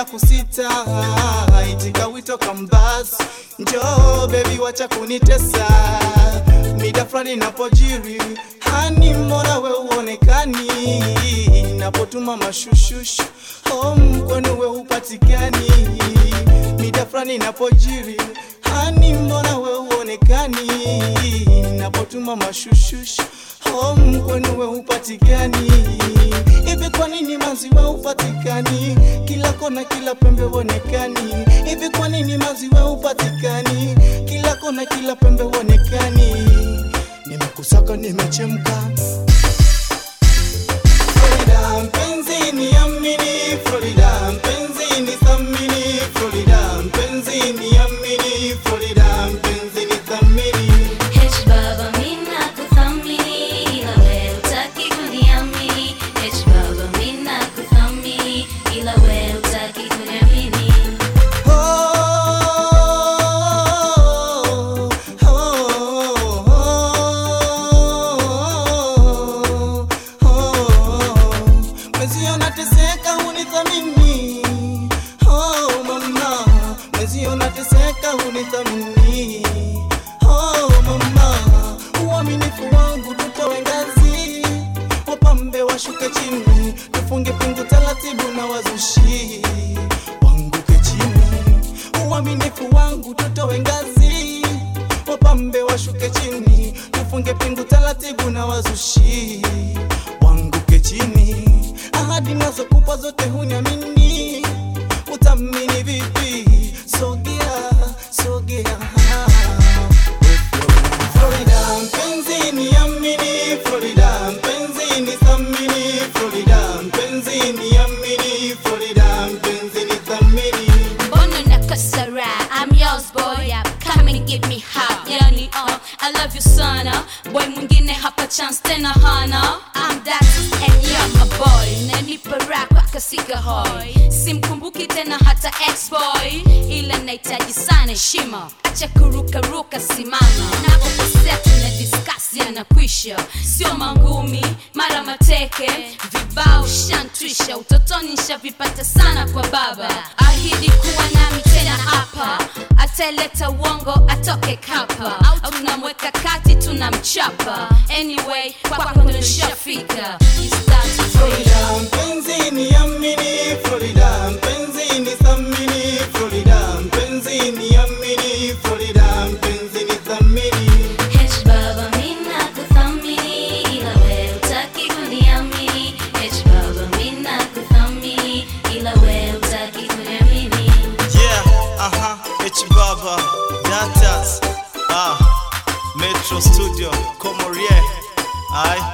kusita, itika wito kambas, njoo baby, wacha kunitesa, mida fulani napojiri hani, mbona we uonekani, napotuma mashushush home kwenu we upatikani, mida fulani napojiri hani, mbona we uonekani, napotuma mashushush home kwenu we upatikani hivi kwa nini maziwa upatikani kila kona kila pembe uonekani hivi kwa nini maziwa upatikani kila kona kila pembe uonekani nimekusaka nimechemka Florida mpenzi niamini Florida mpenzi ni thamini Florida mpenzi niamini Florida mpenzi ni thamini H baba mina kuthamini ila wewe hutaki kuniamini H baba mina kuthamini ila wewe hutaki kuniamini Mwezio nateseka unithamini oh mama Mwezio nateseka unithamini oh mama Uaminifu wangu tutowe ngazi Wapambe washuke chini Tufunge pingu taratibu na wazushi Wanguke chini Uaminifu wangu tutowe ngazi Wapambe washuke chini Tufunge pingu taratibu na wazushi Wanguke chini Ahadi nazo kupa zote huniamini Utamini vipi Sogea, sogea Florida mpenzi niamini Florida mpenzi ni thamini Florida mpenzi niamini Florida mpenzi ni thamini Mbona nakosa raha? I'm yours boy up come and give me hot yani uh, I love you sana boy mwingine hapa chance tena hana I'm that and you're my boy nanipa raha kwaka sika hoi simkumbuki tena hata ex boy ila nahitaji sana heshima acha kurukaruka simama napokosea tuna discuss yanakwisha sio mangumi mara mateke vibao shantwisha utotoni nshavipata sana kwa baba ahidi kuwa nami tena hapa ataleta uongo atoke kapa au tunamweka kati tunamchapa anyway kwako ndo nishafika You start to feel Florida mpenzi niamini Florida mpenzi ni thamini Florida mpenzi niamini Florida mpenzi ni thamini H baba mina kuthamini ila wewe hutaki kuniamini H baba mina kuthamini ila wewe hutaki kuniamini Yeah, aha, H Baba, Datas, ah, Metro Studio, Comorie, aye.